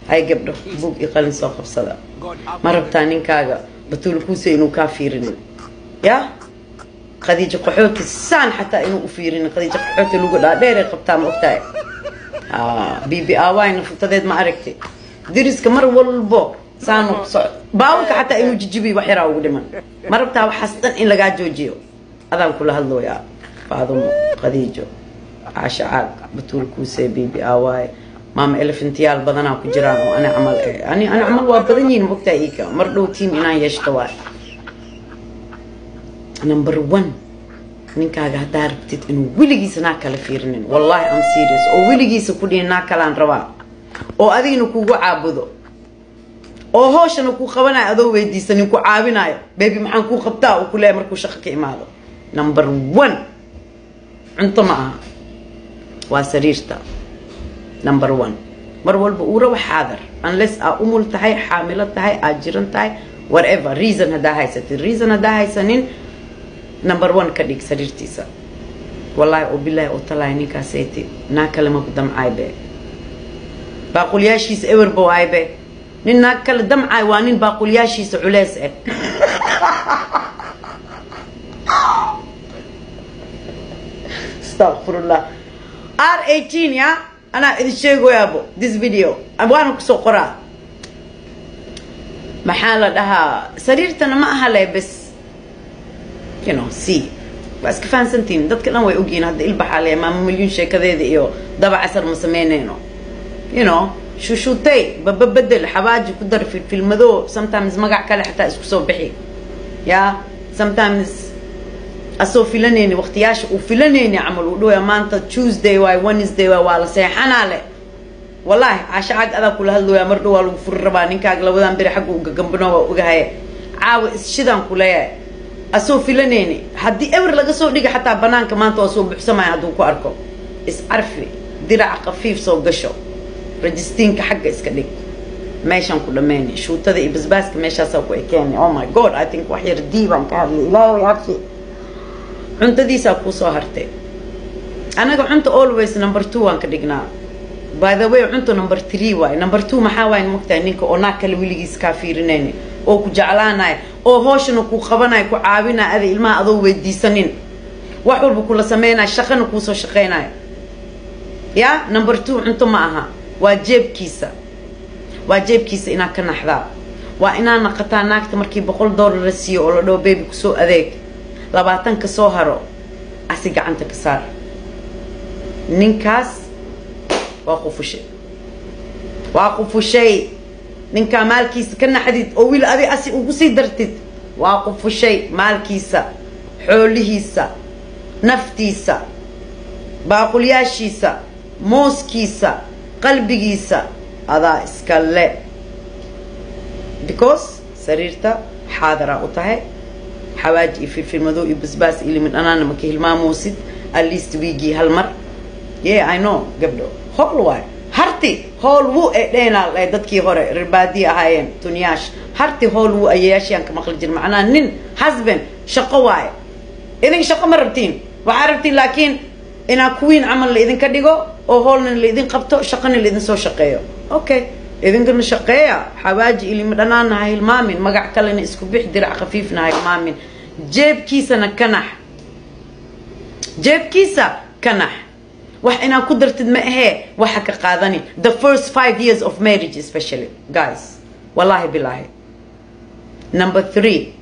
hay gabdho buug iyo qalin soo qabsada ma rabtaa ninkaaga batuul kuuse inuu kaa fiirinin ya khadiijo qaxooti saan xataa inuu u fiirinin khadiijo qaxooti lugu dhaadheeray qabtaa ma ogtahay bibi aawayna futadeed ma aragti diriska mar walbo saanu so baawalka xataa inuu jijibiy wax yaraa ugu dhiman ma rabtaa waxaas dhan in lagaa joojiyo adaan kula hadlooyaa faadumo khadiijo caasha caag batuul kuuse bibi aawaaye maama elefantiyaal badanaa ku jiraan oo ani camal ani ani camal waa badan yihiin mogtaa iika mar dhow tiim inaan yeeshto waay number one ninkaaga haddaa rabtid inuu weligiisa naa kala fiirinin wallahi am serious oo weligiisa ku dhihin naa kalaan rabaa oo adigna kugu caabudo oo hooshana kuu qabanayo adoo weydiisanin ku caawinayo bebi maxaan kuu qabtaa uu ku leeyahay markuu shaqo ka imaado number one cunto ma aha waa sariirta number one mar walba uu rabo xaadar unless aa umul tahay xaamilo tahay aad jiran tahay whatever reason haddaa haysatid reason haddaa haysanin number one ka dhig sariirtiisa wallahi oo bilaahi oo talaay ninkaasayte naa kale maku damcaay be baaqulyaashiisa ewerba waay be nin naag kale damcaay waa nin baaqulyaashiisa culeys eh astaqfirullah r eighteen ya anaa idin sheegoyaabo this video waana kusoo qoraa maxaa la dhahaa sariirtana ma aha le bes you know c waa iska fahansantihin dadka dhan way ogyihiin hadda ilbaxaa le maama milyuun sheekadeeda iyo daba casar ma sameyneyno you know shushuutay bababedel xabaaji ku dar filfilmado sometimes magac kale xataa isku soo bixi ya sometimes asoo filanayni waqtiyaasha uu filanayni camal uu dhawaya maanta tuesday waay wednesday waay waa la seexanaa le wallahi caasha cag adaa kula hadlooyaa mar dhow waa lagu furi rabaa ninkaaga labadan beri xagga uu gagambano waa ogahaye caawa isshidaan ku leeyahay asoo filanayni haddii ewer laga soo dhiga xataa banaanka maanta waa soo buxsamaya hadduu ku arko iscarfi diraca khafiif soo gasho registiinka xagga iska dhig meeshaan ku dhameyni shuutada iyo basbaaska meeshaasaa ku ekeeni oh my god i think wax yar diibaan ka hadlay ilaahay absi cuntadiisaa kuusoo hartay anaga cunta always number two waan ka dhignaa by the way cunta number three waay number two maxaa waay mogtahay ninka oo naag kale weligiis kaa fiirinayni oo ku jeclaanaya oo hooshana ku qabanaya ku caawinaya ada ilmaha adoo weydiisanin wax walba kula sameynaya shaqana kuusoo shaqeynaya ya number two cunto ma aha waa jeebkiisa waa jeebkiisa inaad ka naxdaa waa inaad naqataa naagta markii boqol dollar la siiyo oo la dhaho bebi kusoo adeeg labaatan ka soo haro asi gacanta ka saar ninkaas waa qufushay waa qufushay ninkaa maalkiisa ka naxdid oo wiil adi asi ugu sii dartid waa qufushay maalkiisa xoolihiisa naftiisa baaqulyaashiisa mooskiisa qalbigiisa adaa iska le because sariirta xaadaraa u tahay xawaaji iyo filfilmado iyo basbaas iyo limid dhanaana maka hilmaamuusid at least wiigii hal mar ye i know gabdho howl waay harti howl wuu ee dheenaa le dadkii hore ribaadii ahaayeen tuniyaash harti howl wuu ayayaashiaan ka maqli jir macnaa nin husband shaqo waaye idin shaqo ma rabtiin waxaa rabtiin laakiin inaa kuwiin camal la idinka dhigo oo hoolna laidin qabto shaqana laidin soo shaqeeyo okay idinkana shaqeeya xawaaji ilimi dhanaanna ha hilmaamin magac kalena isku bix dirac khafiifna ha hilmaamin jeebkiisana ka nax jeebkiisa ka nax wax inaad ku dartid ma ahee waxa ka qaadani the first five years of marriage especially guys wallahi bilahi number three